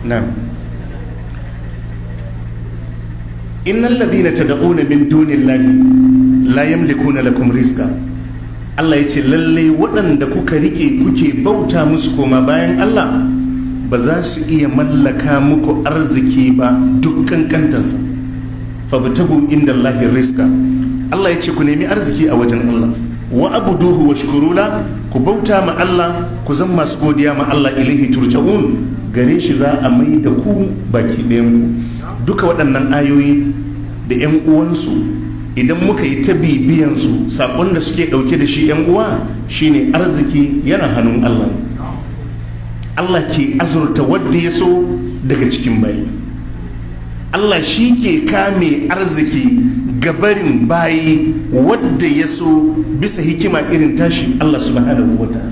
na'am innal ladina tad'una min dunillahi la yamlikuna lakum rizqa Allah ya ce lalle waɗanda kuka rike kuke bauta musu koma bayan Allah ba za su iya mallaka muku arziki ba dukkan kantarsa fabtagu inda Allahi rizqa Allah ya ce ku nemi arziki a wajen Allah wa abuduhu wa shukurula ku bauta ma Allah ku zan masu godiya ma Allah ilahi turja'un gare shi za a mai da ku baki ɗayan ku duka waɗannan ayoyi da 'yan uwansu idan muka yi ta bibiyansu saƙon da suke ɗauke da shi 'yan uwa shine arziki yana hannun Allah Allah ke azurta wadda ya so daga cikin bayi Allah shi ke kame arziki gabarin bayi wadda ya so bisa hikima irin tashi Allah subhanahu wa ta'ala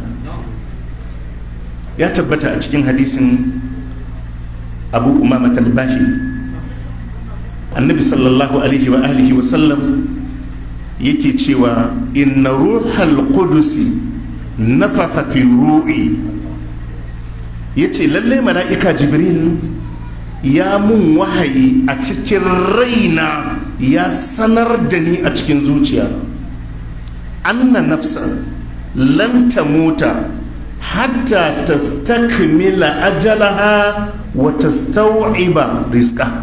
ya tabbata a cikin hadisin abu umama talbahi annabi sallallahu alaihi wa alihi wa sallam yake cewa inna ruhal qudusi nafatha fi ru'i yace lalle mala'ika jibril ya mun wahayi a cikin raina ya sanar da ni a cikin zuciya anna nafsa lan tamuta hatta tastakmila ajalaha wa tastaw'iba rizqaha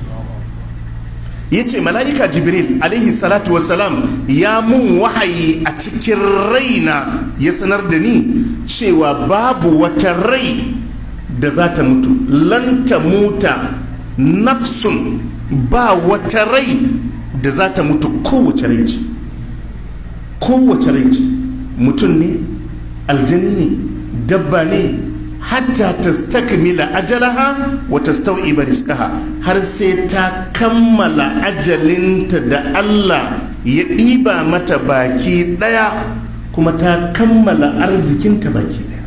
yace mala'ika jibril alaihi salatu wasalam ya mun wahayi a cikin raina ya sanar da ni cewa babu wata rai da za ta mutu lan ta muta nafsun ba wata rai da za ta mutu kowace rai ce kowace rai ce mutum ne aljani ne dabba ne hatta ta stakmila ajalaha wa tastau'iba rizqaha har sai ta kammala ajalinta da Allah ya ɗiba mata baki ɗaya kuma ta kammala arzikinta baki ɗaya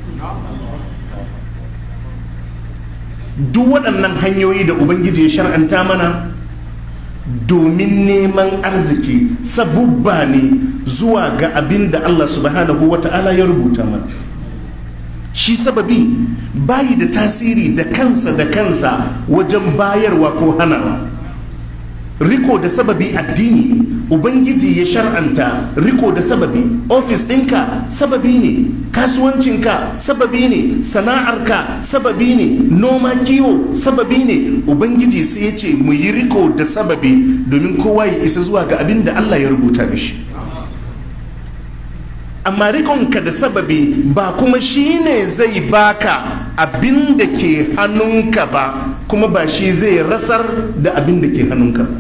duk waɗannan hanyoyi da ubangiji ya shar'anta mana domin neman arziki sabubba ne zuwa ga abin da Allah subhanahu wa ta'ala ya rubuta mana shi sababi bayi da tasiri da kansa da kansa wajen bayarwa ko hanawa riko da sababi addini ne ubangiji ya shar'anta riko da sababi ofis ɗinka sababi ne kasuwancinka sababi ne sana'arka sababi ne noma kiwo sababi ne ubangiji sai ya ce mu yi riko da sababi domin kowa ya isa zuwa ga abin da allah ya rubuta mishi amma rikonka da sababi ba kuma shi ne zai baka abin da ke hannunka ba kuma ba shi zai rasar da abin da ke hannunka ba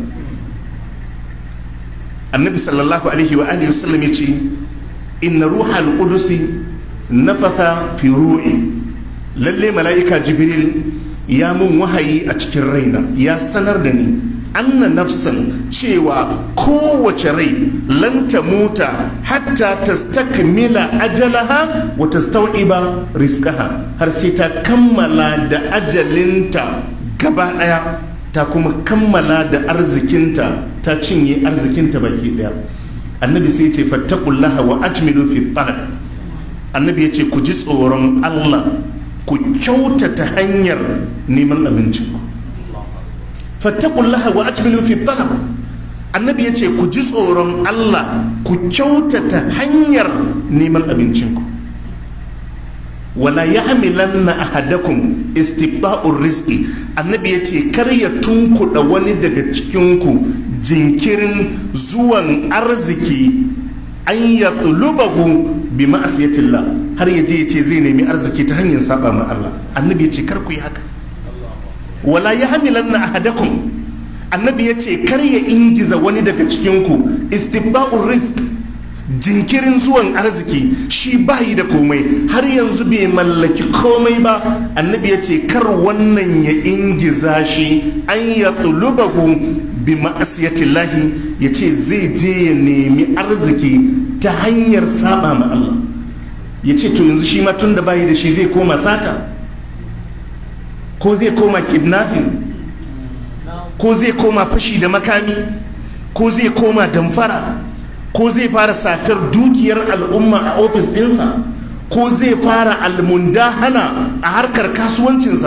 annabi sallallahu alaihi wa alihi wasallam ya ce inna ruhal qudusi nafatha fi ru'i lalle mala'ika jibril ya mun wahayi a cikin raina ya sanar da ni anna nafsan cewa kowace rai lan muta hatta tastakmila ajalaha wa tastau'iba rizqaha har sai ta kammala da ajalinta gaba daya ta kuma kammala da arzikinta ta cinye arzikinta baki daya annabi sai ce fattakullaha wa ajmilu fi talab annabi ya ce ku ji tsoron allah ku kyautata hanyar neman abinci fattakullaha wa ajmilu fi talab annabi ya ce ku ji tsoron allah ku kyautata hanyar neman abincinku wala ya hamilanna ahadakum istibda'ur rizqi annabi ya ce kar ya tunkuɗa wani daga cikinku jinkirin zuwan arziki an ya tulubahu bi ma'asiyatillah har ya je ya ce zai nemi arziki ta hanyar saba ma Allah annabi ya ce kar ku yi haka wala ya hamilanna ahadakum annabi ya ce kar ya ingiza wani daga cikinku istibda'ur rizq jinkirin zuwan arziki shi bayi da komai har yanzu bai mallaki komai ba annabi ya ce kar wannan ya ingiza shi an ya tulubahu bi ma'asiyatillahi ya ce zai je ya nemi arziki ta hanyar saba ma Allah ya ce to yanzu shi ma tun da bayi da shi zai koma sata ko zai koma kidnapping ko zai koma fashi da makami ko zai koma damfara ko zai fara satar dukiyar al'umma a ofis ɗinsa ko zai fara almundahana a harkar kasuwancinsa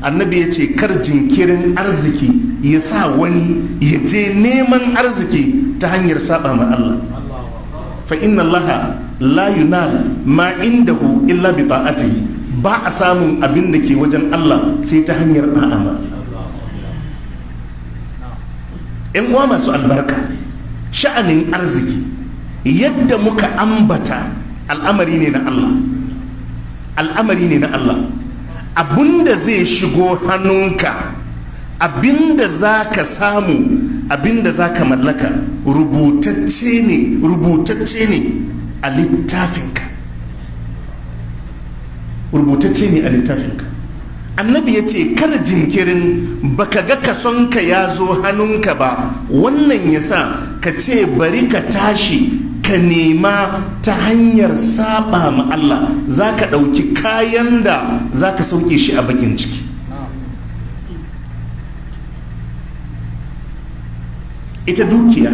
annabi ya ce kar jinkirin arziki ya sa wani ya je neman arziki ta hanyar saba ma Allah fa inna Allah la yunal ma indahu illa bi ta'atihi ba a samun abin da ke wajen Allah sai ta hanyar da'a ma yan uwa masu albarka sha'anin arziki yadda muka ambata al'amari ne na Allah al'amari ne na Allah abinda zai shigo hannunka abinda za ka samu abinda za ka mallaka rubutacce ne rubutacce ne a littafinka rubutacce ne a littafinka annabi ya ce kada jinkirin baka ga kasonka ya zo hannunka ba wannan ya sa ka ce bari ka tashi ka nema ta hanyar saba ma Allah za ka ɗauki kayan da za ka sauke shi a bakin ciki ita dukiya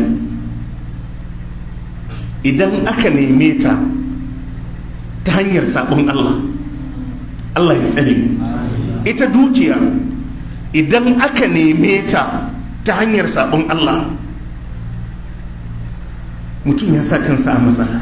idan aka neme ta ta hanyar sabon Allah Allah ya tsare ita dukiya idan aka neme ta ta hanyar sabon Allah mutum ya sa kansa a matsala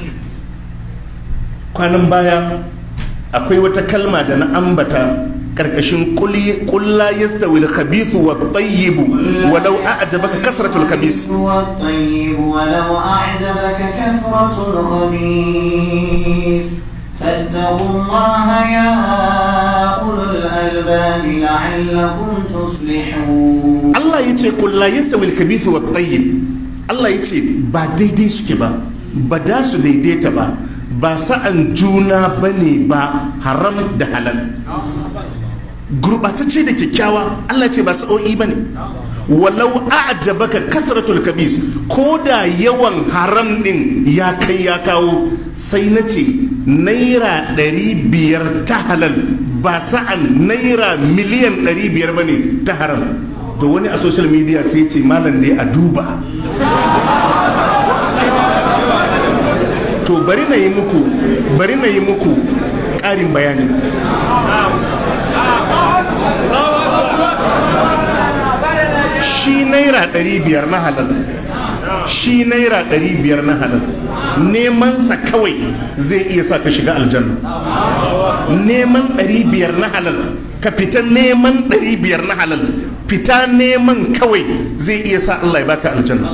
kwanan baya akwai wata kalma da na ambata karkashin kulla yastawi al-khabithu wa at-tayyib walau a'jabaka kasratu al-khabith والطيب ولو أعجبك كثرة الخبيث فاتقوا الله يا أولو الألباب لعلكم تصلحون Allah yace kulla yastawi al-khabithu wa at-tayyib Allah yace ba daidai suke ba ba da su daidaita ba ba sa'an juna bane ba haram da halal gurbatacce da kyakkyawa Allah ce ba sa'o'i bane walau a'jabaka kasratul kabis ko da yawan haram din ya kai ya kawo sai na ce naira ɗari biyar ta halal ba sa'an naira miliyan ɗari biyar ba ne ta haram to wani a social media sai ce malam ne a duba to bari na yi muku bari na yi muku ƙarin bayani shi naira ɗari biyar na halal shi naira ɗari biyar na halal nemansa kawai zai iya sa ka shiga aljanna neman ɗari biyar na halal ka fita neman ɗari biyar na halal fita neman kawai zai iya sa Allah ya baka aljanna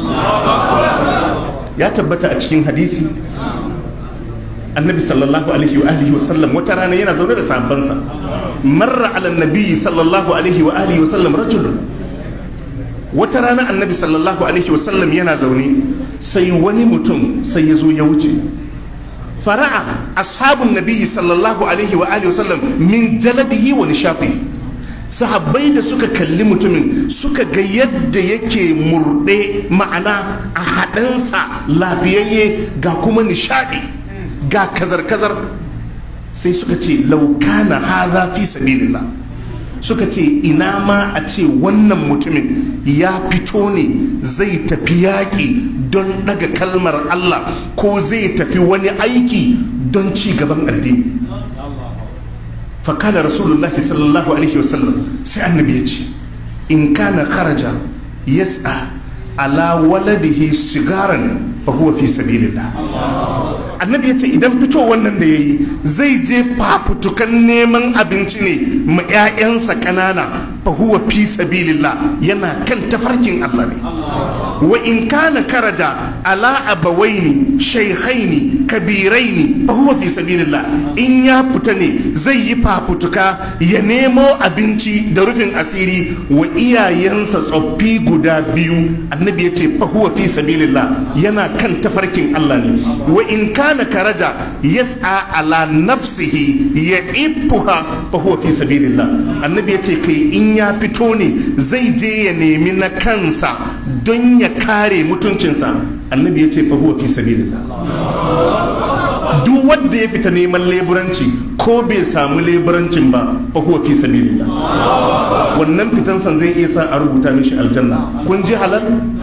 ya tabbata a cikin hadisi annabi sallallahu alaihi wa alihi wa sallam wata rana yana zaune da sahabbansa marra ala nabi sallallahu alaihi wa alihi wa sallam rajulun wata rana annabi sallallahu alaihi wa sallam yana zaune sai wani mutum sai ya zo ya wuce fara'a ashabun nabi sallallahu alaihi wa alihi wa sallam min jaladihi wa nishati sahabbai da suka kalli mutumin suka ga yadda yake murɗe ma'ana a haɗansa lafiyayye ga kuma nishaɗi ga kazar-kazar sai suka ce laukana haza fi sabilillah suka ce ina ma a ce wannan mutumin ya fito ne zai tafi yaƙi don ɗaga kalmar Allah ko zai tafi wani aiki don ci gaban addini fakala rasulullahi sallallahu alaihi wasallam sai annabi ya ce in kana kharaja yas'a ala waladihi sigaran fa huwa fi sabilillah annabi ya ce idan fito wannan da ya yi zai je fafutukan neman abinci ne ma 'ya'yansa ƙanana fa huwa fi sabilillah yana kan tafarkin Allah ne wa in kana karaja ala abawaini shaykhaini kabiraini fa huwa fi sabilillah in ya fita ne zai yi fafutuka ya nemo abinci da rufin asiri wa iyayensa tsoffi guda biyu annabi ya ce fa huwa fi sabilillah yana kan tafarkin Allah ne wa in kana karaja yas'a ala nafsihi ya ifuha fa huwa fi sabilillah annabi ya ce kai in ya fito ne zai je ya nemi na kansa don ya kare mutuncinsa annabi ya ce fa huwa fi sabilillah duk wanda ya fita neman leburanci ko bai samu leburancin ba fa huwa fi sabilillah wannan fitansan zai iya sa a rubuta mishi aljanna kun ji halal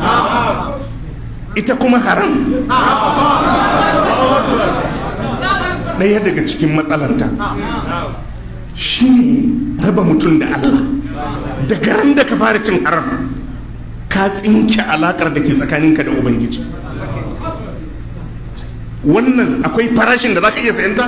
ita kuma haram ɗaya daga cikin matsalanta shi ne raba mutum da Allah daga ran da ka fara cin haram ka tsinke alakar da ke tsakaninka da ubangiji wannan akwai farashin da za ka iya sayanta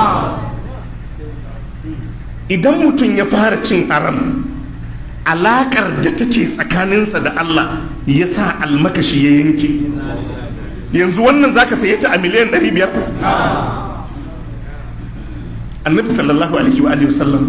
idan mutum ya fara cin haram alakar da take tsakaninsa da Allah ya sa almakashi ya yanke yanzu wannan za ka saye ta a miliyan 500 annabi sallallahu alaihi wa alihi wasallam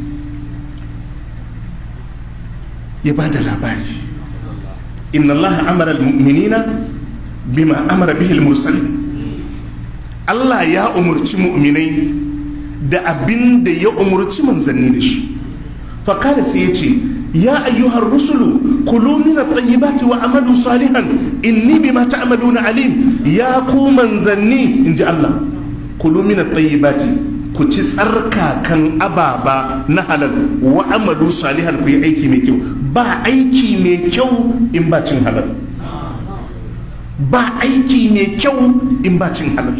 ya ba da labari inna allaha amara almu'minina bima amara bihi almursalin Allah ya umurci mu'minai da abin da ya umurci manzanni da shi fakala sai ya ce ya ayyuhar rusulu kulu min at-tayyibati wa amalu salihan inni bima ta'maluna alim ya ku manzanni inji Allah kulu min at-tayyibati ku ci tsarkakan ababa na halal wa amalu salihan ku yi aiki mai kyau ba aiki mai kyau in ba cin halal ba aiki mai kyau in ba cin halal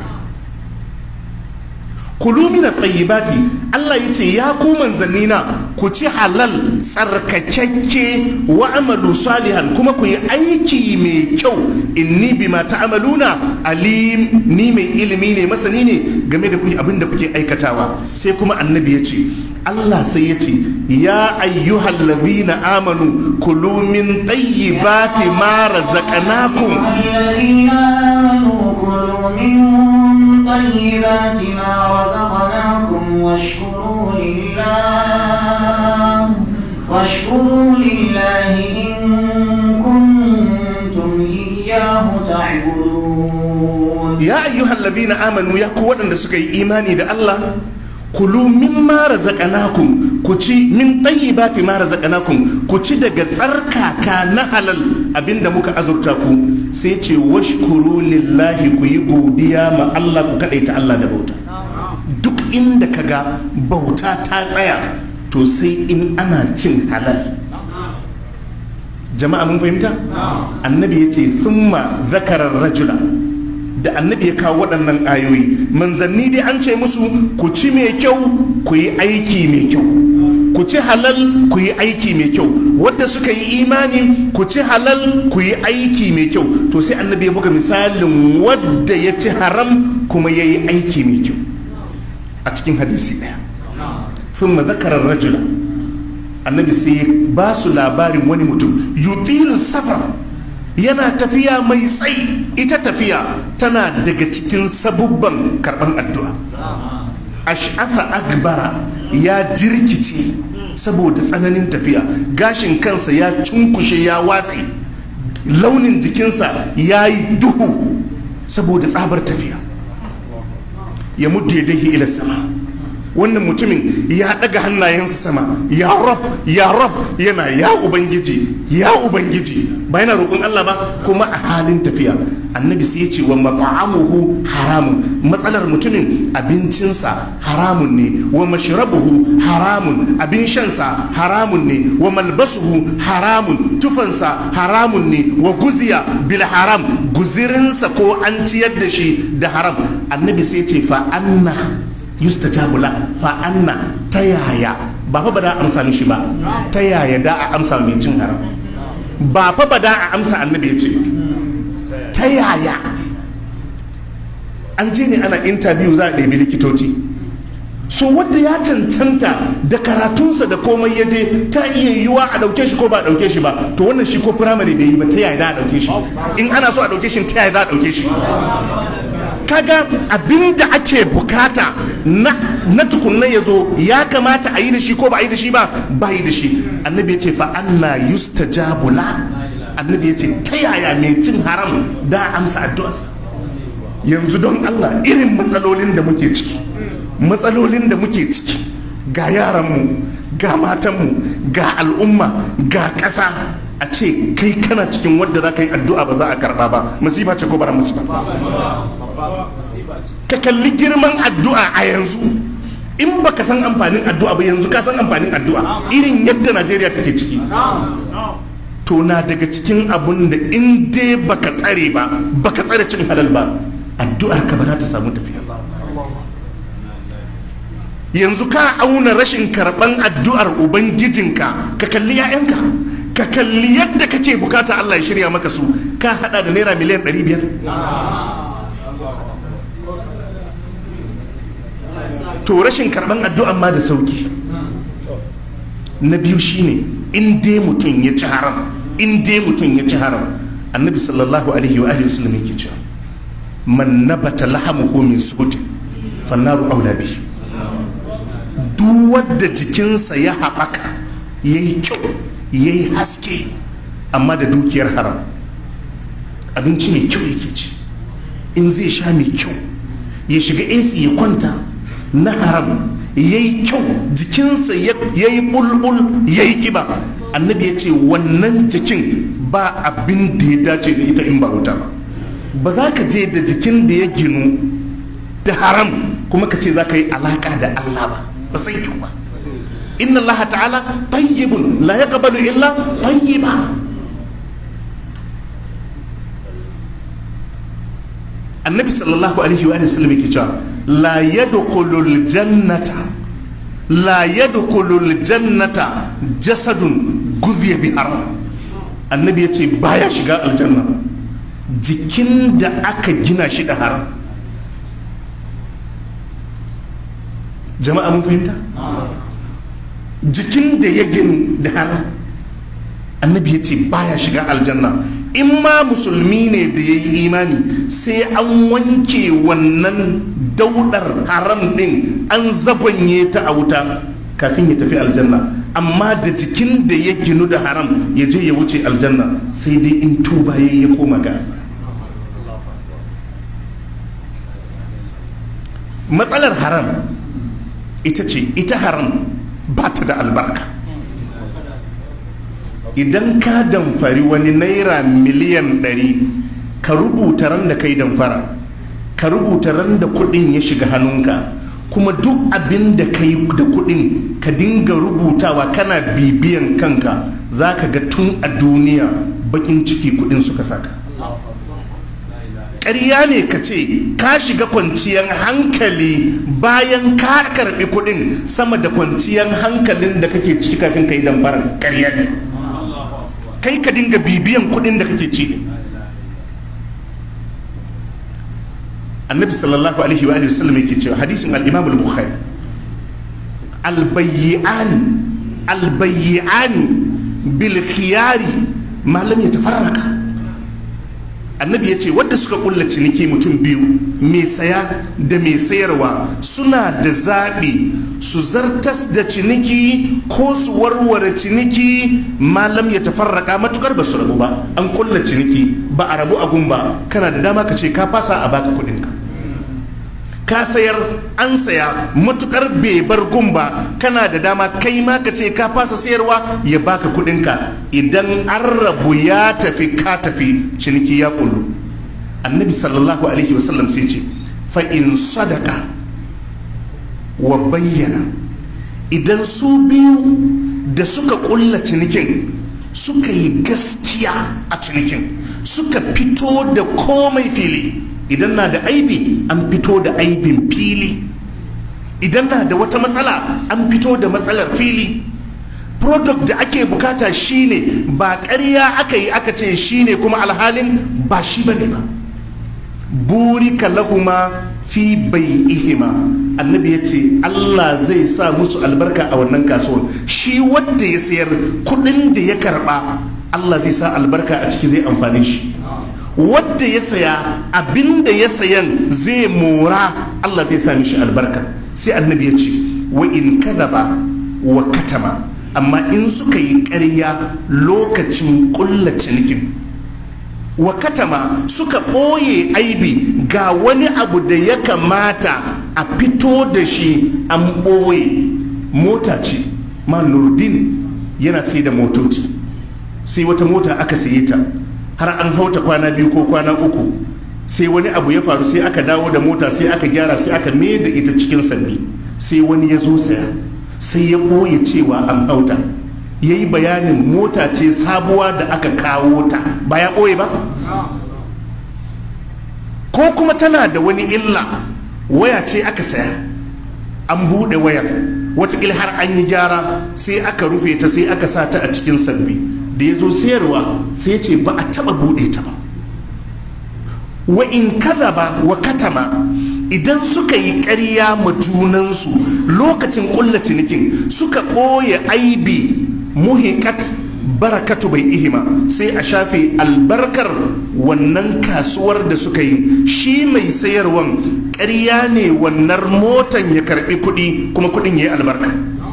kulu mina tayyibati Allah ya ce ya ku manzannina ku ci halal tsarkakakke wa amalu salihan kuma ku yi aiki mai kyau inni bima ta'amaluna alim ni mai ilimi ne masani ne game da kuyi abin da kuke aikatawa sai kuma annabi ya ce Allah sai ya ce ya ayyuhal ladhina amanu kulu min tayyibati ma razaqnakum الذين آمنوا كلوا من طيبات ما رزقناكم واشكروا لله واشكروا لله إن كنتم إياه تعبدون ya ayyuhal ladhina amanu ya ku waɗanda suka yi imani da Allah kulu mimma razaqnakum ku ci min tayyibati ma razaqnakum ku ci daga tsarkaka na halal abinda muka azurta ku sai ce washkuru lillahi ku yi godiya ma Allah ku kadaita Allah da bauta duk inda kaga bauta ta tsaya to sai in ana cin halal jama'a mun fahimta annabi ya ce thumma zakarar rajula da annabi ya kawo waɗannan ayoyi manzanni dai an ce musu ku ci mai kyau ku yi aiki mai kyau ku ci halal ku yi aiki mai kyau wadda suka yi imani ku ci halal ku yi aiki mai kyau to sai annabi ya buga misalin wadda ya ci haram kuma ya yi aiki mai kyau a cikin hadisi ɗaya sun zakarar rajula annabi sai ya ba su labarin wani mutum yutilu safar yana tafiya mai tsayi ita tafiya tana daga cikin sabubban karɓan addu'a ash'afa agbara ya jirkice saboda tsananin tafiya gashin kansa ya cunkushe ya watse launin jikinsa ya yi duhu saboda tsabar tafiya ya muddu ya dahi ila sama wannan mutumin ya daga hannayensa sama ya rab ya rab yana ya ubangiji ya ubangiji ba yana roƙon Allah ba kuma a halin tafiya annabi sai ya ce wa mat'amuhu haramun matsalar mutumin abincinsa haramun ne wa mashrabuhu haramun abin shansa haramun ne wa malbasuhu haramun tufansa haramun ne wa guziya bil haram guzirinsa ko an ciyar da shi da haram annabi sai ya ce fa anna yustajabu la fa anna ta yaya ba fa ba da amsa mishi ba ta yaya da a amsa mai cin haram ba fa ba da a amsa annabi ya ce ta yaya an je ne ana interview za a ɗabi likitoci so wadda ya cancanta da karatunsa da komai ya je ta iya yiwuwa a ɗauke shi ko ba a ɗauke shi ba to wannan shi ko firamare bai yi ba ta yaya da a ɗauke shi in ana so a ɗauke shi ta yaya za a ɗauke shi kaga abinda ake bukata na, na tukunna ya zo ya kamata a yi da shi ko ba a yi da shi ba ba yi da shi annabi ya ce fa anna yustajabu la annabi ya ce ta yaya mai cin haram da amsa addu'arsa yanzu don Allah irin matsalolin da muke ciki matsalolin da muke ciki ga yaranmu ga matanmu ga al'umma ga ƙasa a ce kai kana cikin wadda za ka yi addu'a ba za a karɓa ba masifa ce ko bara masifa ka kalli girman addu'a a yanzu in baka san amfanin addu'a ba yanzu ka san amfanin addu'a irin yadda najeriya take ciki to na daga cikin abun da in dai baka tsare ba baka tsare cin halal ba addu'ar ka ba za ta samu tafiya ba yanzu ka auna rashin karɓan addu'ar ubangijinka ka kalli 'ya'yanka ka kalli yadda kake bukata Allah ya shirya maka su ka hada da naira miliyan 500 to rashin karɓan addu'an ma da sauki na biyu shine in dai mutum ya ci haram in dai mutum ya ci haram annabi sallallahu alaihi wa alihi wasallam yake cewa man nabata lahamuhu min suhutin fannaru aula bihi duk wadda jikinsa ya haɓaka ya yi kyau ya yi haske amma da dukiyar haram abinci mai kyau yake ci in zai sha mai kyau ya shiga AC ya kwanta na haram ya yi kyau jikinsa ya yi bulbul ya yi kiba annabi ya ce wannan jikin ba abin da ya dace da ita in ba wuta ba ba za ka je da jikin da ya ginu da haram kuma ka ce za ka yi alaka da Allah ba ba sai yiwu ba inna Allah ta'ala tayyibun la yaqbalu illa tayyiba annabi sallallahu alaihi wa sallam yake cewa la yadkhulul jannata la yadkhulul jannata jasadun gudhiya bi haram annabi yace baya shiga aljanna jikin da aka gina shi da haram jama'a mun fahimta jikin da ya gini da haram annabi ya ce baya shiga aljanna in ma musulmi ne da ya yi imani sai an wanke wannan daudar haram din an zagonye ta a wuta kafin ya tafi aljanna amma da jikin da ya ginu da haram ya je ya wuce aljanna sai dai in tuba ya ya koma ga matsalar haram ita ce ita haram ba ta da albarka idan ka damfari wani naira miliyan ɗari ka rubuta ran da kai damfara ka rubuta ran da kudin ya shiga hannunka kuma duk abin da kai da kudin ka dinga rubutawa kana bibiyan kanka za ka ga tun a duniya bakin ciki kudin suka saka ƙarya ne ka ce ka shiga kwanciyar hankali bayan ka karɓi kuɗin sama da kwanciyar hankalin da kake ciki kafin ka yi dambarar ƙarya ne kai ka dinga bibiyan kuɗin da kake ci annabi sallallahu alaihi wa sallam yake cewa hadisin al-imam al-bukhari al-bayyi'ani al-bayyi'ani bil khiyari ma lam yatafarraka annabi ya ce wadda suka kulla ciniki mutum biyu mai saya da mai sayarwa suna da zaɓi su zartas da ciniki ko su warware ciniki malam ya tafarraka matukar ba su rabu ba an kulla ciniki ba a rabu a ba kana da dama ka ce ka fasa a baka kuɗinka ka sayar an saya matukar bai bar gumba kana da dama kai ma ka ce ka fasa sayarwa ya baka kudinka idan an rabu ya tafi ka tafi ciniki ya kullu annabi sallallahu alaihi wasallam sai ce fa in sadaka wa bayyana idan su biyu da suka kulla cinikin suka yi gaskiya a cinikin suka fito da komai fili idan na da aibi an fito da aibin fili idan na da wata matsala an fito da matsalar fili product da ake bukata shine ba ƙarya aka yi aka ce shine kuma alhalin ba shi bane ba burika lahuma fi bai ihima annabi ya ce allah zai sa musu albarka a wannan kasuwan shi wadda ya sayar kudin da ya karba allah zai sa albarka a ciki zai amfani shi wadda ya saya abinda ya sayan zai mora Allah zai sa mishi albarka sai annabi ya ce wa in kadaba wa katama amma in suka yi ƙarya lokacin ƙulla cinikin wa katama suka ɓoye aibi ga wani abu da ya kamata a fito da shi an ɓoye mota ce ma nurdin yana sai da motoci sai wata mota aka saye ta har an hauta kwana biyu ko kwana uku sai wani abu ya faru sai aka dawo da mota sai aka gyara sai aka mai da ita cikin sabbi sai wani ya zo saya sai ya ɓoye cewa an hauta ya yi bayanin mota ce sabuwa da aka kawo ta ba ya ɓoye ba ko kuma tana da wani illa waya ce aka saya an buɗe wayar watakila har an yi gyara sai aka rufe ta sai aka sa ta a cikin sabbi da ya zo sayarwa sai ce ba a taɓa buɗe ta ba wa in kada ba wa katama idan suka yi ƙarya ma junansu lokacin ƙulla cinikin suka ɓoye aibi muhikat barakatu bai ihima sai a shafe albarkar wannan kasuwar da suka yi shi mai sayarwan ƙarya ne wannan motan ya karɓi kuɗi kuma kuɗin ya yi albarka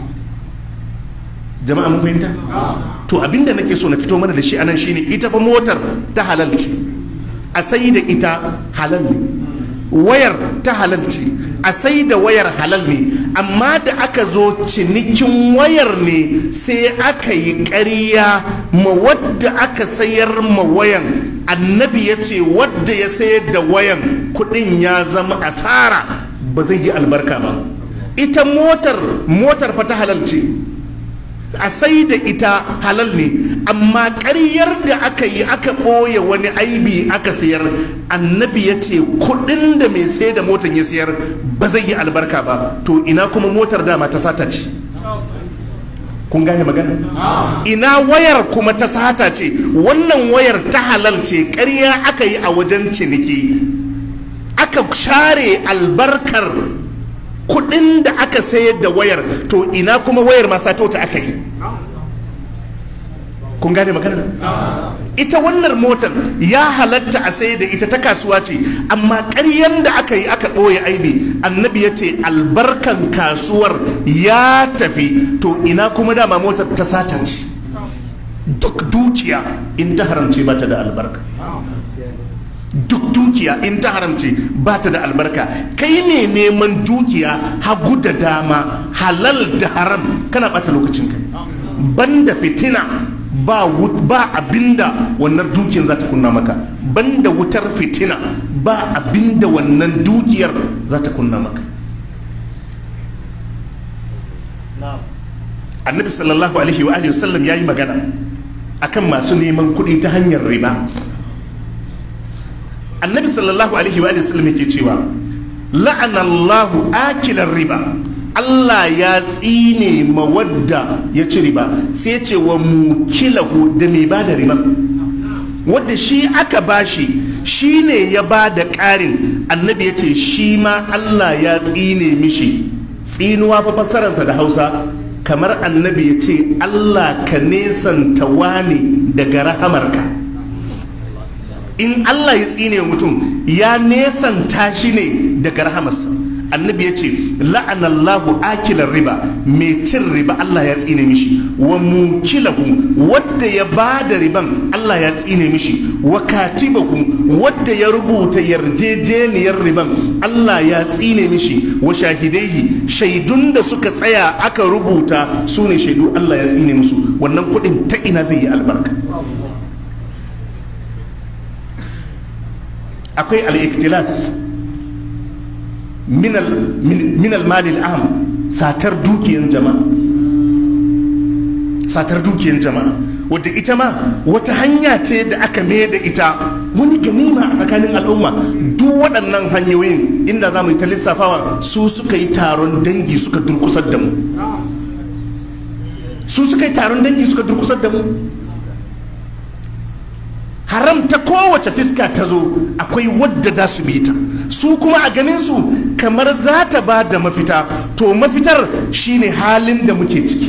jama'a mun fahimta to abinda nake so na fito mana da shi anan shine ita fa motar ta halal ce a sai da ita halal ne wayar ta halal ce a sai da wayar halal ne amma da aka zo cinikin wayar ne sai aka yi ƙarya ma wadda aka sayar ma wayan annabi ya ce wadda ya sayar da wayan kudin ya zama asara ba zai yi albarka ba ita motar motar fa ta halal ce a sai da ita halal ne amma ƙaryar da aka yi aka ɓoye wani aibi aka sayar annabi ya ce kuɗin da mai sai da motar ya sayar ba zai yi albarka ba to ina kuma motar dama ta sata ce kun gane magana ina wayar kuma ta sata ce wannan wayar ta halal ce ƙarya aka yi a wajen ciniki aka share albarkar kudin da aka sayar da wayar to ina kuma wayar ma sato ta aka yi kun gane magana ita wannan motar ya halatta a sayar da ita ta kasuwa ce amma ƙaryan da aka yi aka ɓoye aibi annabi ya ce albarkan kasuwar ya tafi to ina kuma dama motar ta sata ce duk dukiya in ta haramce ba ta da albarka duk dukiya in ta haramce ba ta da albarka kai ne neman dukiya hagu da dama halal da haram kana bata lokacinka banda fitina ba ba abinda wannan dukiyar za ta kunna maka banda wutar fitina ba abinda wannan dukiyar za ta kunna maka annabi sallallahu alaihi wa alihi wasallam ya yi magana akan masu neman kuɗi ta hanyar riba annabi sallallahu alaihi wa sallam yake cewa la'anallahu akilar riba Allah ya tsine mawadda ya ci riba sai ce wa mukilahu da mai ba da riba wadda shi aka bashi shi ne ya ba da ƙarin annabi ya ce shi ma Allah ya tsine mishi tsinuwa fa fassararsa da hausa kamar annabi ya ce Allah ka nesanta wane daga rahamarka in Allah ya tsine mutum ya nesanta shi ne daga rahamarsa annabi ya ce la'anallahu akilar riba mai cin riba Allah ya tsine mishi wa mukilahu wadda ya ba da riban Allah ya tsine mishi wa katibahu wadda ya rubuta yarjejeniyar riban Allah ya tsine mishi wa shahidaihi shaidun da suka tsaya aka rubuta su ne shaidu Allah ya tsine musu wannan kuɗin ta ina zai yi albarka akwai al'iktilas minal malil aham satar dukiyan jama'a satar dukiyan jama'a wadda ita ma wata hanya ce da aka mai da ita wani ganima a tsakanin al'umma duk waɗannan hanyoyin inda za mu yi ta lissafawa su suka yi taron dangi suka durkusar da mu su suka yi taron dangi suka durkusar da mu haram ta kowace fiska ta zo akwai wadda za su bi ta su kuma a ganin su kamar za ta ba da mafita to mafitar shine halin da muke ciki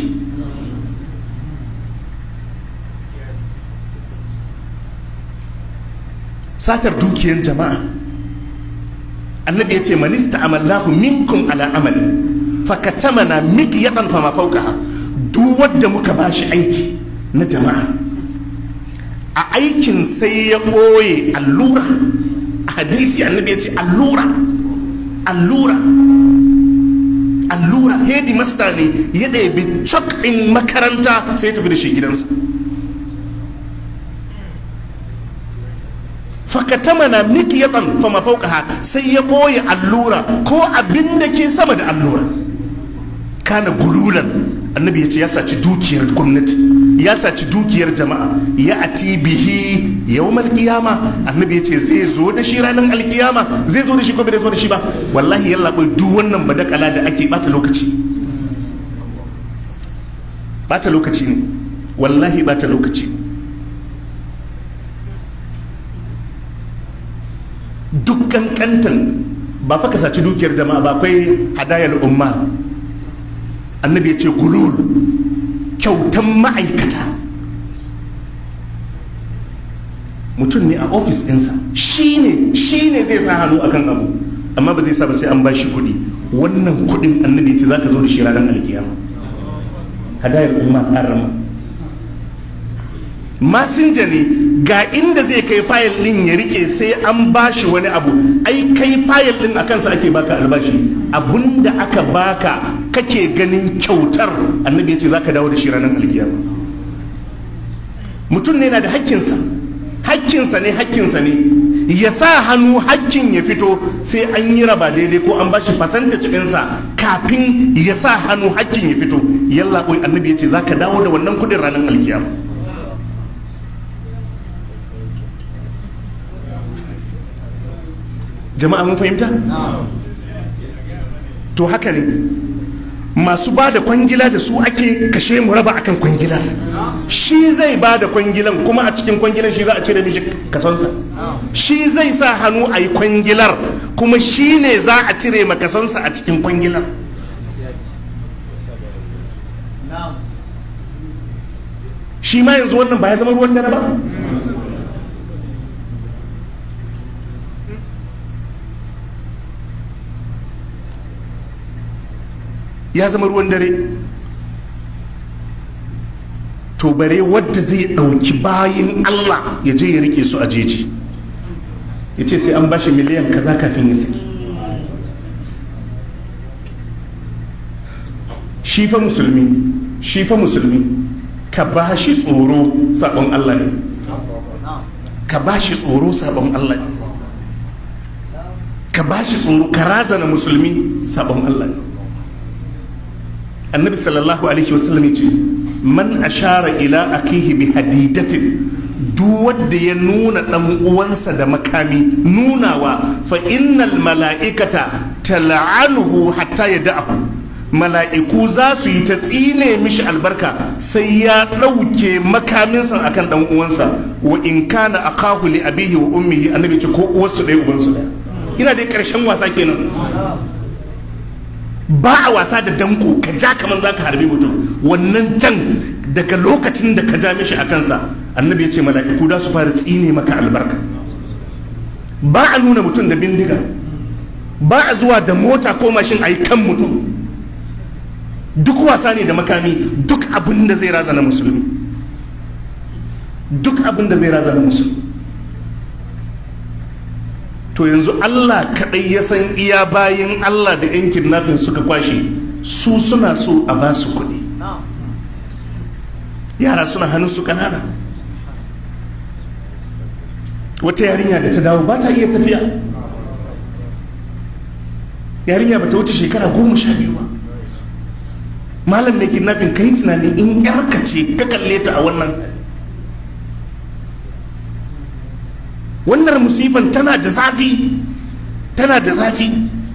satar dukiyan jama'a annabi ya ce manista amallahu minkum ala amali fakatamana miki yakan fama fauka duk wadda muka bashi aiki na jama'a a aikin sai ya ɓoye allura a hadisi annabi ya ce allura allura allura hedi masta ne ya ɗebi cok ɗin makaranta sai ya tafi da shi gidansa fakatamana miki ya fama fauka sai ya ɓoye allura ko abin da ke sama da allura kana gululan annabi ya ce ya saci dukiyar gwamnati ya saci dukiyar jama'a ya ati bihi yawmal qiyama annabi ya ce zai zo da shi ranar alkiyama zai zo da shi ko bai zo da shi ba wallahi yalla bai duk wannan badakala da ake bata lokaci bata lokaci ne wallahi bata lokaci duk kankantan ba fa ka saci dukiyar jama'a ba akwai hadayar umma annabi ya ce gulul kyautan ma'aikata mutum ne a ofis ɗinsa shi ne shi ne zai sa hannu akan abu amma ba zai sa ba sai an ba shi kuɗi wannan kuɗin annabi ya ce za ka zo da shi ranar alkiyama hadayar umma harama masinja ne ga inda zai kai fayil din ya rike sai an bashi wani abu ai kai fayil din a kansa ake baka albashi abinda aka baka kake ganin kyautar annabi ya ce za ka dawo da shi ranar alkiyama mutum ne na da hakkinsa hakkinsa ne hakkinsa ne ya sa hannu hakkin ya fito sai an yi raba daidai ko an bashi fasanta cikinsa kafin ya sa hannu hakkin ya fito yalla annabi ya ce za ka dawo da wannan kudin ranar alkiyama jama'a mun fahimta to haka ne masu ba da kwangila da su ake kashe mu raba akan kwangilar shi zai ba da kwangilan kuma a cikin kwangilar shi za a cire mishi kasonsa shi zai sa hannu a yi kwangilar kuma shi ne za a cire makasonsa a cikin kwangilar shi ma yanzu wannan ba ya zama ruwan dare ba ya zama ruwan dare to bare wadda zai ɗauki bayin Allah ya je ya rike su a jeji ya ce sai an bashi miliyan kaza kafin ya saki shi fa musulmi shi fa musulmi ka ba shi tsoro sabon Allah ne ka ba shi tsoro sabon Allah ne ka ba shi tsoro ka razana musulmi sabon Allah ne annabi sallallahu alaihi wasallam ya ce man ashara ila akihi bi hadidatin duk wanda ya nuna dan uwansa da makami nunawa fa innal mala'ikata tal'anuhu hatta yada'ahu mala'iku za su yi ta tsine mishi albarka sai ya ɗauke makaminsa akan dan uwansa wa in kana akahu li abihi wa ummihi annabi ce ko uwarsu ɗaya ubansu ɗaya ina dai ƙarshen wasa kenan ba a wasa da danko ka ja kamar za ka harbi mutum wannan can daga lokacin da ka ja mishi a kansa annabi ya ce mala'iku da su fara tsine maka albarka ba a nuna mutum da bindiga ba a zuwa da mota ko mashin a yi kan mutum duk wasa ne da makami duk abin da zai razana musulmi duk abin da zai razana musulmi to yanzu Allah kaɗai ya san iya bayin Allah da yan kidnapping suka kwashe su suna so a ba su kuɗi yara suna hannun su ƙanana wata yarinya da ta dawo ba ta iya tafiya yarinya ba ta wuce shekara goma sha biyu ba malam mai kidnapping kai tunani in yarka ce ka kalle ta a wannan wannan musifan tana da zafi tana da zafi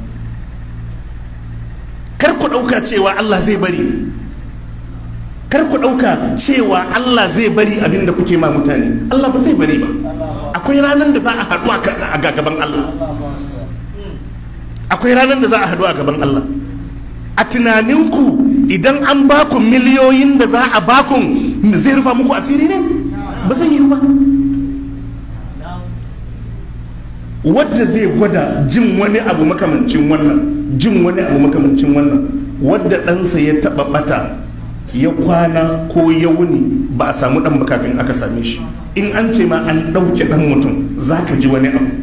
kar ku ɗauka cewa Allah zai bari kar ku ɗauka cewa Allah zai bari abin da kuke ma mutane Allah ba zai bari ba akwai ranar da za a haɗu a gaban Allah akwai ranar da za a haɗu a gaban Allah a tunaninku idan an baku miliyoyin da za a bakun zai rufa muku asiri ne ba zai yi ba wadda zai gwada jin wani abu makamancin wannan jin wani abu makamancin wannan wadda ɗansa ya taɓa ɓata ya kwana ko ya wuni ba a samu ɗan ba kafin aka same shi in an ce ma an ɗauke ɗan mutum za ka ji wani abu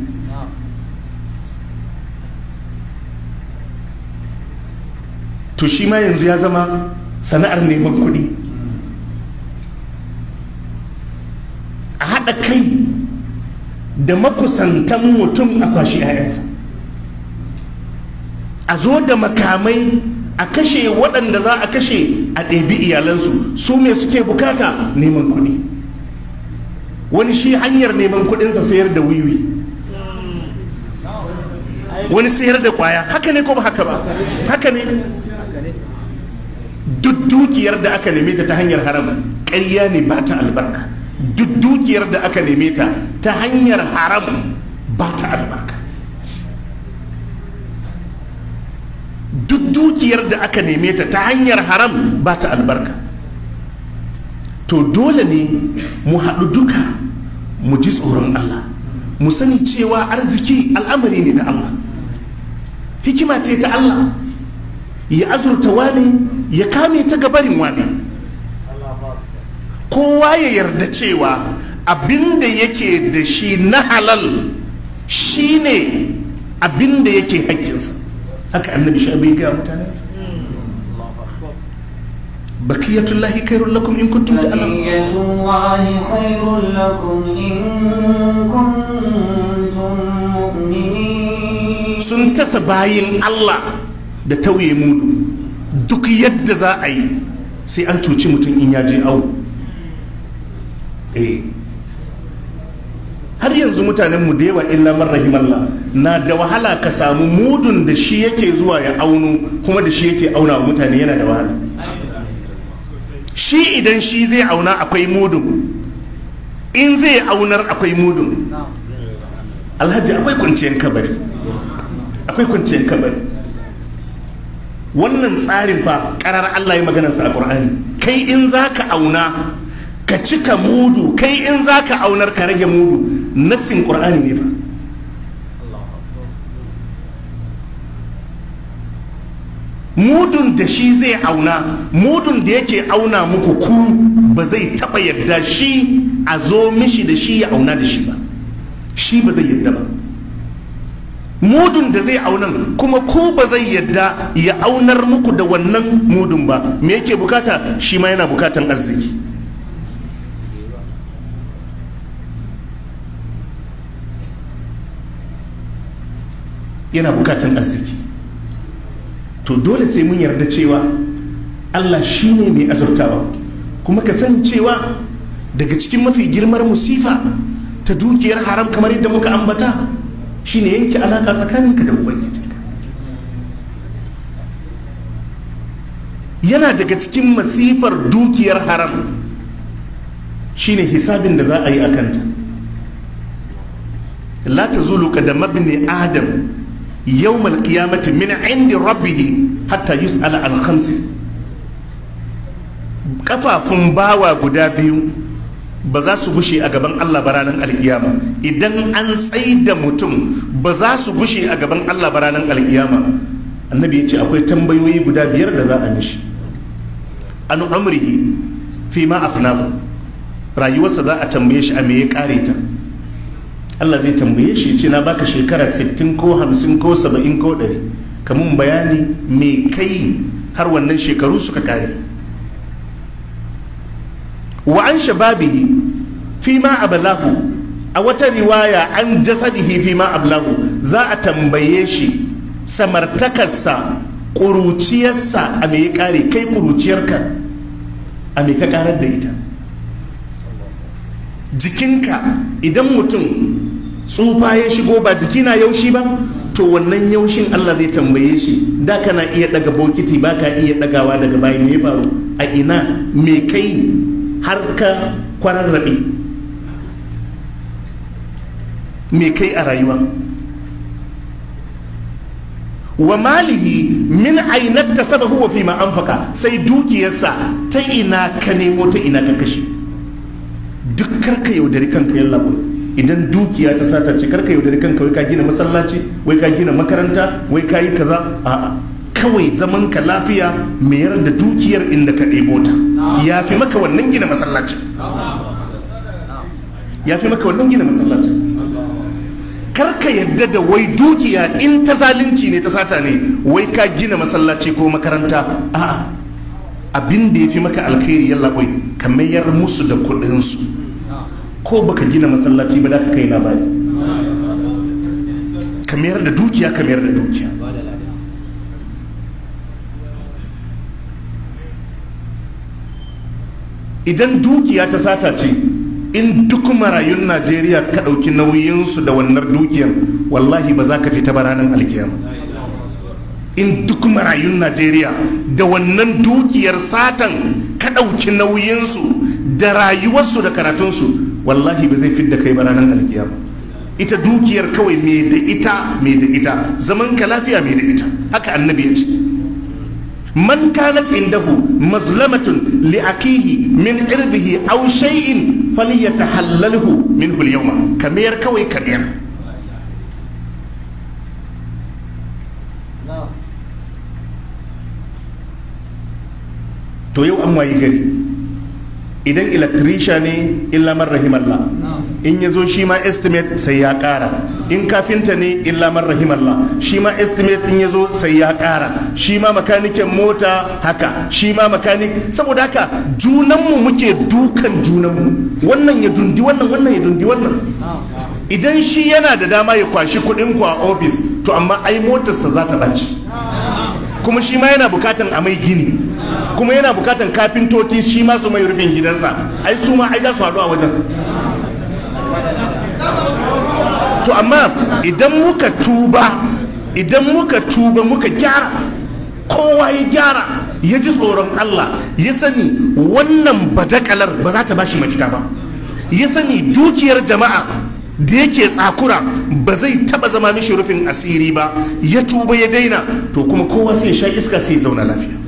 to shi ma yanzu ya zama sana'ar neman kuɗi a haɗa kai da makusantan mutum a kwashi 'ya'yansa a zo da makamai a kashe waɗanda za a kashe a ɗebi iyalansu su me suke bukata neman kuɗi wani shi hanyar neman kuɗinsa sayar da wiwi wani sayar da kwaya haka ne ko ba haka ba haka ne duk dukiyar da aka neme ta ta hanyar haram ƙarya ne ba ta albarka duk dukiyar da aka neme ta ta hanyar haram ba ta albarka duk dukiyar da aka neme ta ta hanyar haram ba ta albarka to dole ne mu haɗu duka mu ji tsoron Allah mu sani cewa arziki al'amari ne na Allah hikima ce ta Allah ya azurta wani ya kame ta gabarin wani kowa ya yarda cewa abinda yake da shi na halal shine abinda yake hakkinsa haka annabi sha bai gaya mutanensa bakiyatullahi khairul lakum in kuntum ta'lamun بقية الله خير لكم إن كنتم مؤمنين sun tasa bayin Allah da tauye mudu duk yadda za a yi sai an cuci mutum in ya je awo eh har yanzu mutanen mu da yawa illa man rahimallah na da wahala ka samu mudun da shi yake zuwa ya auno kuma da shi yake auna wa mutane yana da wahala shi idan shi zai auna akwai mudun in zai aunar akwai mudun alhaji akwai kwanciyar kabari akwai kwanciyar kabari wannan tsarin fa karar Allah ya maganarsa a Qur'ani kai in zaka auna ka cika mudu kai in zaka aunar ka rage mudu nassin Qur'ani ne fa mudun da shi zai auna mudun da yake auna muku ku ba zai taba yadda shi a zo mishi da shi ya auna da shi ba shi ba zai yadda ba mudun da zai aunan kuma ku ba zai yadda ya aunar muku da wannan mudun ba me yake bukata shi ma yana bukatan arziki yana bukatan arziki to dole sai mun yarda cewa allah shi ne mai azurtawa kuma ka sani cewa daga cikin mafi girmar musifa ta dukiyar haram kamar yadda muka ambata shine yanke alaka tsakaninka da ubangijinka yana daga cikin masifar dukiyar haram shine hisabin da za a yi a kanta la ta zulu da mabni adam yawmal qiyamati min indi rabbihi hatta yus'ala an khamsi kafafun bawa guda biyu ba za su gushe a gaban Allah ba ranar alkiyama idan an tsai da mutum ba za su gushe a gaban Allah ba ranar alkiyama annabi ya ce akwai tambayoyi guda biyar da za a mishi an umrihi fi ma afnahu rayuwarsa za a tambaye shi a me ya kare ta Allah zai tambaye shi ce na baka shekara 60 ko 50 ko 70 ko 100 kamun bayani me kai har wannan shekaru suka kare wa an shababihi fi ma ablahu a wata riwaya an jasadihi fi ma ablahu za a tambaye shi samartakarsa ƙuruciyarsa a me ya ƙare kai ƙuruciyarka a me ka ƙarar da ita jikinka idan mutum tsufa ya shigo ba jiki na yaushi ba to wannan yaushin Allah zai tambaye shi da kana iya daga bokiti ba ka iya dagawa daga bayan me ya faru a ina me kai har ka kwararrabe me kai a rayuwa wa malihi min ainat tasabahu wa fi ma anfaka sai dukiyarsa ta ina ka nemo ta ina ka kashe duk karka yaudari kanka yalla boy idan dukiya ta sata ce karka yaudari kanka wai ka gina masallaci wai ka gina makaranta wai ka yi kaza a'a kawai zaman ka lafiya mayar da dukiyar inda ka ɗebo ta ya fi maka wannan gina masallaci ya fi maka wannan gina masallaci karka yadda da wai dukiya in ta zalunci ne ta sata ne wai ka gina masallaci ko makaranta a'a abin da ya fi maka alkhairi yalla boy ka mayar musu da kuɗinsu ko baka gina masallaci ba da ka kai labari ka mayar da dukiya ka mayar da dukiya idan dukiya ta sata ce in duk marayun najeriya ka ɗauki nauyinsu da wannan dukiyan wallahi ba za ka fita ba ranar alkiyama in duk marayun najeriya da wannan dukiyar satan ka ɗauki nauyinsu da rayuwarsu da karatunsu wallahi ba zai fidda kai ba ranar alkiyama ita dukiyar kawai me da ita me da ita zaman ka lafiya me da ita haka annabi ya ce man kanat indahu mazlamatun li akihi min irdihi aw shay'in falyatahallalhu minhu al-yawma kamar kawai kamar to yau an wayi gari idan electrician ne illa man rahimallah in ya zo shi ma estimate sai ya kara in kafinta ne illa man rahimallah shi ma estimate in ya zo sai ya kara shi ma makanikin mota haka shi ma makanik saboda haka junanmu muke dukan junanmu wannan ya dundi wannan wannan ya dundi wannan idan shi yana da dama ya kwashi kuɗin ku a ofis to amma ai motarsa za ta ɓaci kuma shi ma yana bukatan a mai gini kuma yana bukatan kafintoci shi ma su mai rufin gidansa ai su ma ai za su haɗu a wajen to amma idan muka tuba idan muka tuba muka gyara kowa ya gyara ya ji tsoron Allah ya sani wannan badakalar ba za ta bashi mafita ba ya sani dukiyar jama'a da yake tsakura ba zai taba zama mishi rufin asiri ba ya tuba ya daina to kuma kowa sai sha iska sai ya zauna lafiya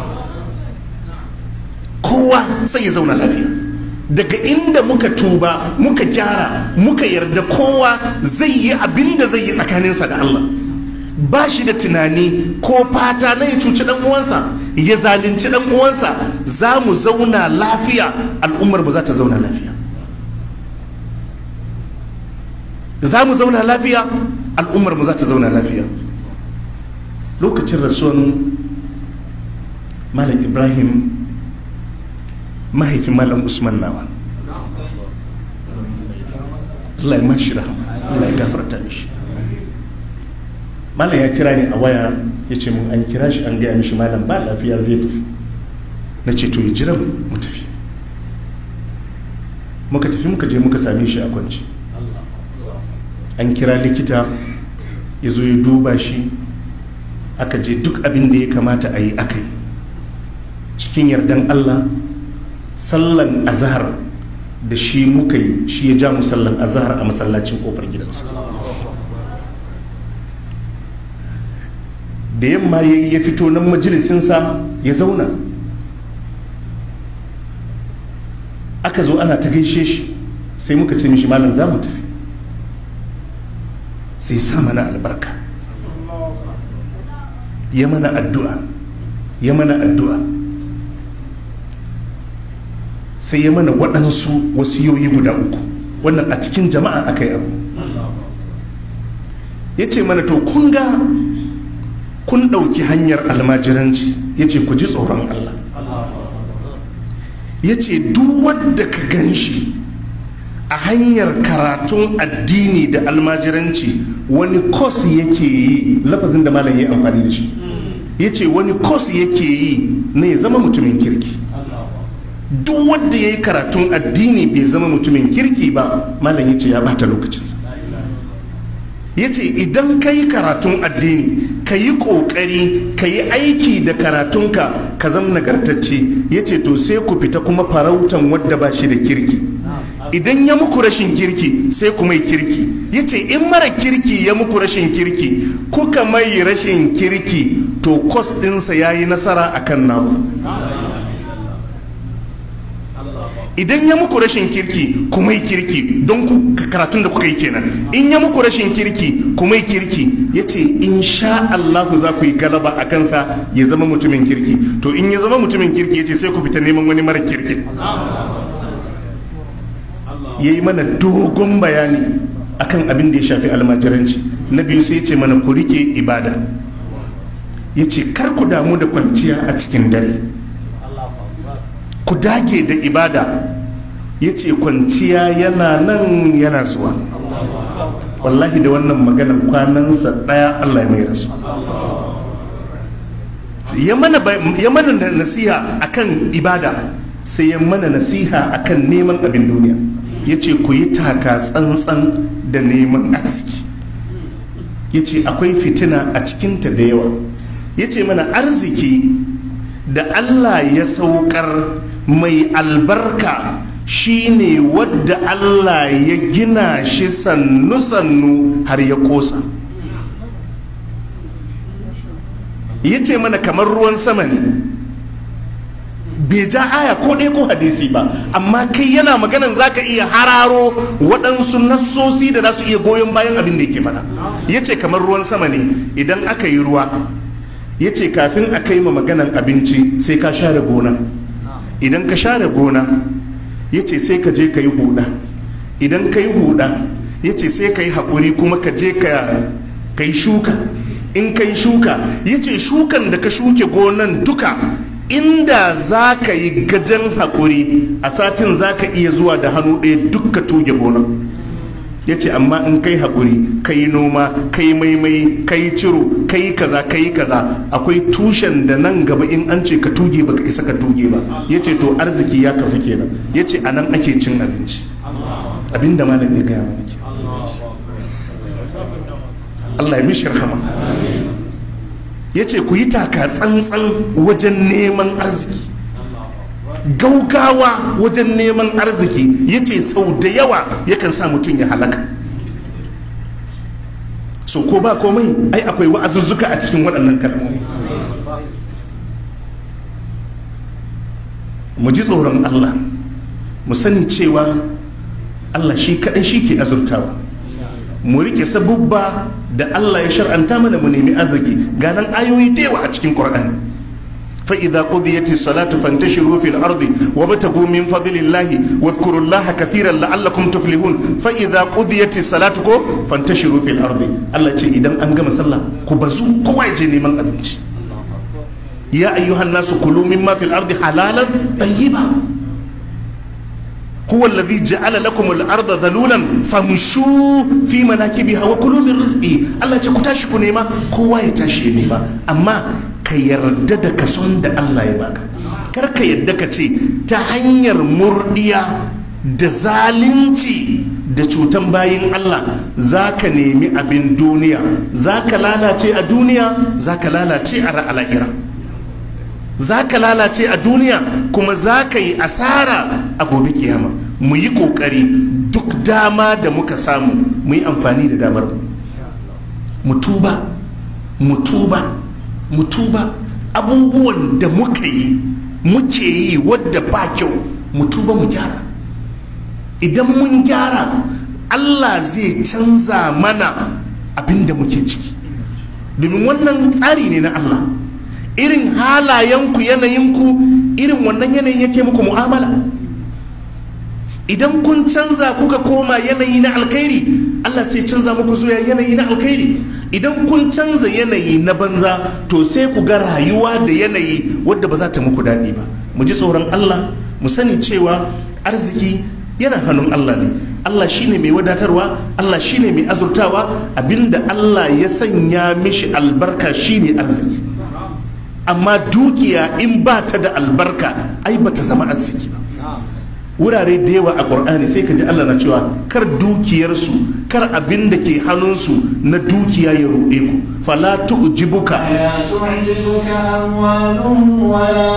kowa sai ya zauna lafiya daga inda muka tuba muka gyara muka yarda kowa zai yi abin da zai yi tsakaninsa da Allah ba shi da tunani ko fata na ya cuci dan uwansa ya zalunci dan uwansa za mu zauna lafiya al'ummar mu za ta zauna lafiya za mu zauna lafiya al'ummar mu za ta zauna lafiya lokacin rasuwan malam ibrahim mahaifin malam usman nawa Allah ya mashi rahama Allah ya gafarta mishi malam ya kira ni a waya ya ce mun an kira shi an gaya mishi malam ba lafiya zai tafi na ce to ya jira mu tafi muka tafi muka je muka same shi a kwanci an kira likita ya zo ya duba shi aka je duk abin da ya kamata a yi aka yi cikin yardan allah sallan azahar da shi muka yi shi ya ja mu sallan azahar a masallacin kofar gidansa da yamma ya ya fito nan majalisinsa ya zauna aka zo ana ta gaishe shi sai muka ce mishi malam za mu tafi sai sa mana albarka ya mana addu'a ya mana addu'a sai ya mana waɗansu wasiyoyi guda uku wannan a cikin jama'a aka yi abu ya ce mana to kun ga kun ɗauki hanyar almajiranci ya ce ku ji tsoron Allah ya ce duk wadda ka gan shi a hanyar karatun addini da almajiranci wani kos yake yi lafazin da malam ya amfani da shi ya ce wani kos yake yi na ya zama mutumin kirki duk wadda ya yi karatun addini bai zama mutumin kirki ba malam ya ce ya bata lokacinsa ya ce idan ka yi karatun addini ka yi ƙoƙari ka yi aiki da karatunka ka zama nagartacce ya ce to sai ku fita kuma farautan wadda ba shi da kirki idan ya muku rashin kirki sai ku mai kirki ya ce in mara kirki ya muku rashin kirki kuka mai rashin kirki to kos ɗinsa ya yi nasara a kan naku idan ya muku rashin kirki ku mai kirki don ku karatun da kuka yi kenan in ya muku rashin kirki ku mai kirki ya ce in sha Allahu za ku yi galaba a kansa ya zama mutumin kirki to in ya zama mutumin kirki ya ce sai ku fita neman wani mara kirki ya yi mana dogon bayani akan abin da ya shafi almajiranci na biyu sai ya ce mana ku rike ibada ya ce kar ku damu da kwanciya a cikin dare ku dage da ibada ya ce kwanciya yana nan yana zuwa wallahi da wannan maganar kwanansa ɗaya allah ya mai rasu ya mana nasiha akan ibada sai ya mana nasiha akan neman abin duniya ya ce ku yi taka tsantsan da neman arziki ya ce akwai fitina a cikinta da yawa ya ce mana arziki da allah ya saukar mai albarka shine wadda allah ya gina shi sannu-sannu har ya kosa ya ce mana kamar ruwan sama ne bai ja aya ko ɗaya ko hadisi ba amma kai yana maganan zaka iya hararo waɗansu nassosi da za su iya goyon bayan abin da yake faɗa ya ce kamar ruwan sama ne idan aka yi ruwa ya ce kafin a kai ma maganan abinci sai ka share gona idan ka share gona ya ce sai ka je ka yi huda idan ka yi huda ya ce sai ka yi haƙuri kuma ka je ka yi shuka in ka yi shuka ya ce shukan da ka shuke gonan duka inda za ka yi gajen haƙuri a satin za ka iya zuwa da hannu ɗaya duk ka tuge gonan ya ce amma in kai haƙuri ka yi noma ka yi maimai ka yi ciro ka yi kaza ka yi kaza akwai tushen da nan gaba in an ce ka tuge baka isa ka tuge ba ya ce to arziki ya kafi kenan ya ce a nan ake cin abinci abinda malam ya gaya mana Allah ya mishi rahama ya ce ku yi taka tsantsan wajen neman arziki gaugawa wajen neman arziki ya ce sau da yawa yakan sa mutum ya halaka so ko ba komai ai akwai wa'azuzzuka a cikin waɗannan kalmomi mu ji tsoron allah mu sani cewa allah shi kaɗai shi ke azurtawa mu rike sabubba da Allah ya shar'anta mana mu nemi arziki ganan ayoyi da yawa a cikin Qur'ani fa idza qudiyati salatu fantashiru fil ardi wabtagu min fadlillahi wadhkuru Allaha kathiran la'allakum tuflihun fa idza qudiyati salatu ko fantashiru fil ardi Allah ce idan an gama sallah ku bazu kowa ya je neman abinci ya ayyuhan nasu kulu mimma fil ardi halalan tayyiba هو الذي جعل لكم الارض ذلولا فامشوا في مناكبها وكلوا من رزقه الله ce ku tashi ku nema kowa ya tashi ya nema amma ka yarda da kason da Allah ya baka kar ka yarda ka ce ta hanyar murdiya da zalunci da cutan bayin Allah za ka nemi abin duniya za ka lalace a duniya za ka lalace a ra'ala'ira za ka lalace a duniya kuma za ka yi asara a gobe kiyama mu yi kokari duk dama da muka samu mu yi amfani da damar mu tuba mu tuba mu tuba abubuwan da muka yi muke yi wadda ba kyau mu tuba mu gyara idan mun gyara allah zai canza mana abin da muke ciki domin wannan tsari ne na allah irin halayenku yanayinku irin wannan yanayin yake muku mu'amala idan kun canza kuka koma yanayi na alkhairi Allah sai canza muku zuwa yanayi na alkhairi idan kun canza yanayi na banza to sai ku ga rayuwa da yanayi wadda ba za ta muku daɗi ba mu ji tsoron Allah mu sani cewa arziki yana hannun Allah ne Allah shine mai wadatarwa Allah shine mai azurtawa abinda Allah ya sanya mishi albarka shine arziki amma dukiya in ba ta da albarka ai ba ta zama arziki ba wurare da yawa a ƙur'ani sai ka ji Allah na cewa kar dukiyarsu kar abin da ke hannunsu na dukiya ya ruɗe ku fala tu'jibuka لا تعجبك أموالهم ولا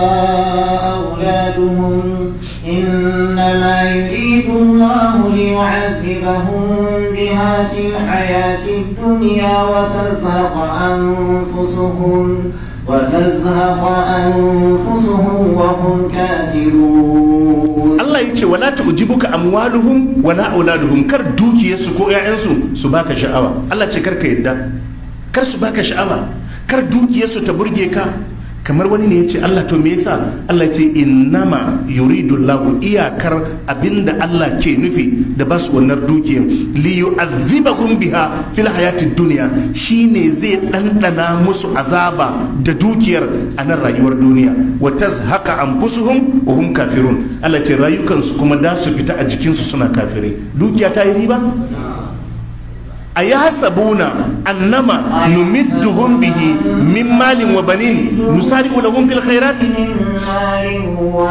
أولادهم إنما يريد الله ليعذبهم بها في الحياة الدنيا وتزهق أنفسهم وتزهق أنفسهم وهم كافرون Allah ya ce wala tu'jibuka amwaluhum wala auladuhum kar dukiyarsu ko 'ya'yansu su baka sha'awa Allah ce kar ka yadda kar su baka sha'awa kar dukiyarsu ta burge ka kamar wani ne ya ce Allah to me yasa Allah ya ce innama yuridu lahu iyakar abinda Allah ke nufi da ba su wannan dukiyar li yu'adhibahum biha fil hayatid dunya shine zai dandana musu azaba da dukiyar a nan rayuwar duniya wa tazhaqa anfusuhum wa hum kafirun Allah ce rayukansu kuma da su fita a jikinsu suna kafirai dukiya ta yi riba a yi hasabuna annama numidduhum bihi min malin wa banin nusari'u lahum fil khairat من مال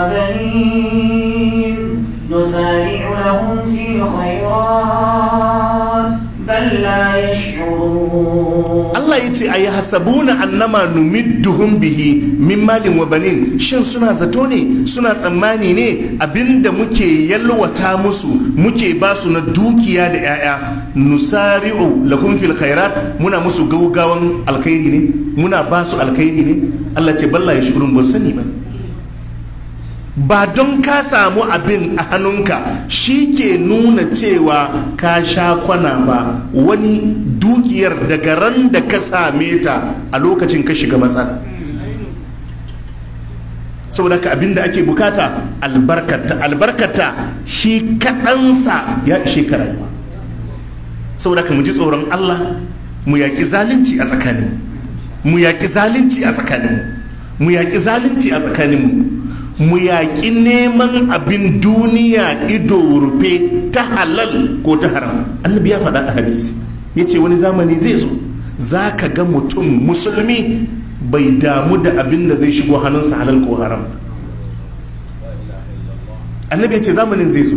وبنين نسارع لهم في الخيرات بل لا يشعرون Allah ya ce a yi hasabuna annama numidduhum bihi min malin wa banin shin suna zato ne suna tsammani ne abinda muke yalwata musu muke ba su na dukiya da 'ya'ya nusari'u lahum fil khairat muna musu gaugawan alkhairi ne muna ba su alkhairi ne Allah ce balla ya shukurun ba sani ba ba don ka samu abin a hannunka shi ke nuna cewa ka sha kwana ba wani dukiyar daga ran da ka same ta a lokacin ka shiga matsala saboda ka abin da ake bukata albarkata albarkata shi kaɗansa ya ishe ka rayuwa saboda ka mu ji tsoron allah mu yaƙi zalunci a tsakaninmu mu yaƙi zalunci a tsakaninmu mu yaƙi zalunci a tsakaninmu mu yaƙi neman abin duniya ido rufe ta halal ko ta haram annabi ya faɗa a hadisi ya ce wani zamani zai zo za ka ga mutum musulmi bai damu da abin da zai shigo hannunsa halal ko haram annabi ya ce zamanin zai zo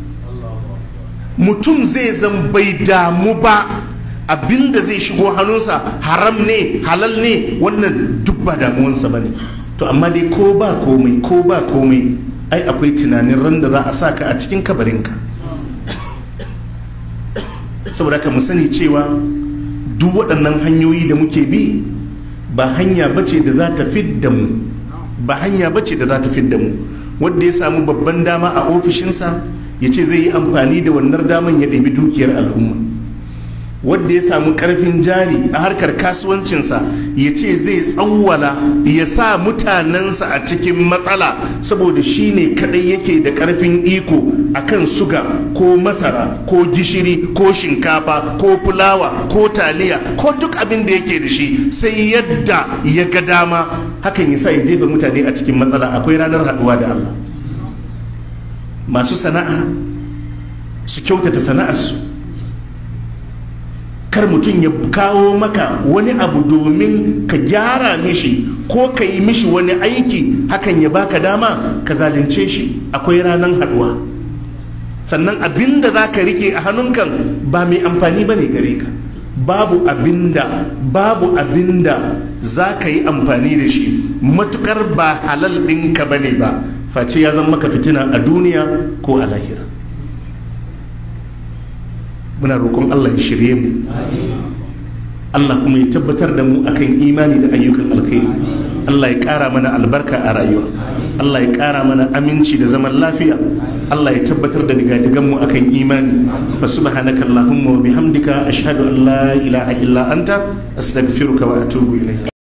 mutum zai zan bai damu ba abin da zai shigo hannunsa haram ne halal ne wannan duk ba damuwansa ba ne to amma dai ko ba komai ko ba komai ai akwai tunanin ran da za a saka a cikin kabarinka saboda ka mu sani cewa duk waɗannan hanyoyi da muke bi ba hanya bace da za ta fidda mu ba hanya bace da za ta fidda mu wanda ya samu babban dama a ofishinsa ya ce zai yi amfani da wannan daman ya ɗabi dukiyar al'umma wadda ya samu karfin jari a harkar kasuwancinsa ya ce zai tsawwala ya sa mutanensa a cikin matsala saboda shi ne kadai yake da karfin iko akan suga ko masara ko gishiri ko shinkafa ko fulawa ko taliya ko duk abin da yake da shi sai yadda ya ga dama hakan ya sa ya jefa mutane a cikin matsala akwai ranar haduwa da Allah masu sana'a su kyautata sana'arsu kar mutum ya kawo maka wani abu domin ka gyara mishi ko ka yi mishi wani aiki hakan ya baka dama ka zalunce shi akwai ranar haduwa sannan abin da za ka rike a hannunkan ba mai amfani ba ne gare ka babu abinda babu abinda za ka yi amfani da shi matukar ba halal ɗinka ba ne ba face ya zama maka fitina a duniya ko a lahira muna roƙon Allah ya shirye mu Allah kuma ya tabbatar da mu akan imani da ayyukan alkhairi Allah ya ƙara mana albarka a rayuwa Allah ya ƙara mana aminci da zaman lafiya Allah ya tabbatar da digadigan mu akan imani fa subhanaka allahumma wa bihamdika ashhadu an la ilaha illa anta astaghfiruka wa atubu ilayk